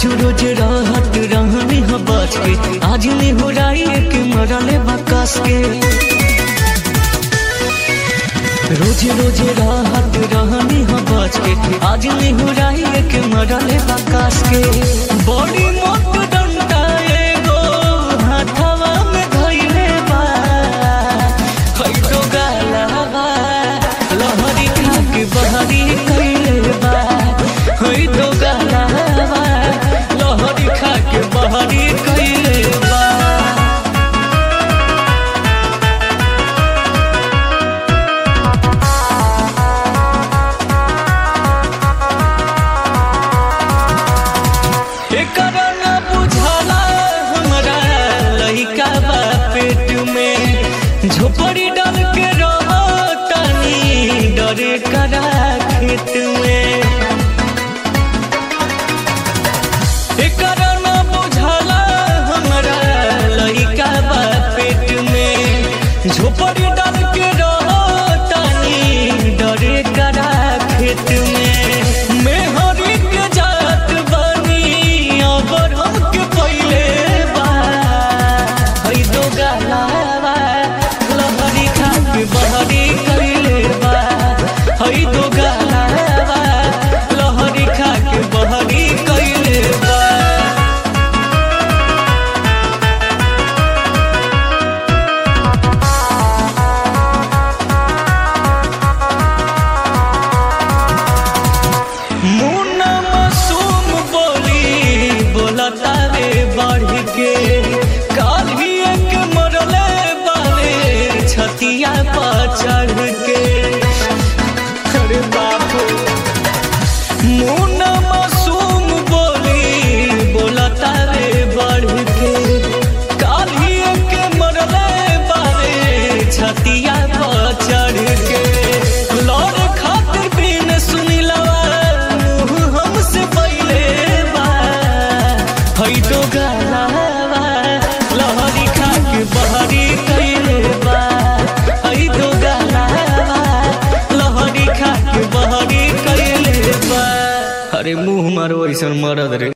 रोज रोज रहत रहनी ह बच के आज ने हो राई के मरले बकस के रोज रोज रहत रहनी ह बच के आज ने हो राई के मरले बकस के बड़ी मोट डंडा एगो हाथवा में धइले बा हई तो गालावा लहरी खा के बहरी कइले बा हई तो गालावा लहरी खा के बहरी कइले बा एकरा न बुझाला हमरा लइका बा पेट में झोपड़ी डाल के रहतानी डरे करा खेत में एकरा न बुझाला हमरा लइका बा पेट में झोपड़ी डाल के रहतानी डरे करा खेत में मेहरी के जात बनी अबर हमके पहिले बा हई दो गालावा लहरी खा के बहरी कइले बा हई दो गालावा लहरी खा के बहरी कइले बा मुन्ना मासूम बोली बोलता रे बढ़ के काल ही एक मरले बारे छतिया पर चढ़ के अरे बाप मुन्ना मासूम बोली बोलता रे बढ़ के काल ही एक मरले बारे छतिया पर चढ़ के लौट खातिर बिन सुनिलवा मुँह हमसे पहिले बा हई तो गालावा लहरी खा के बहरी कइले बा हई तो गालावा लहरी खा के बहरी कइले बा अरे मुंह मारो ऐसन मरद रे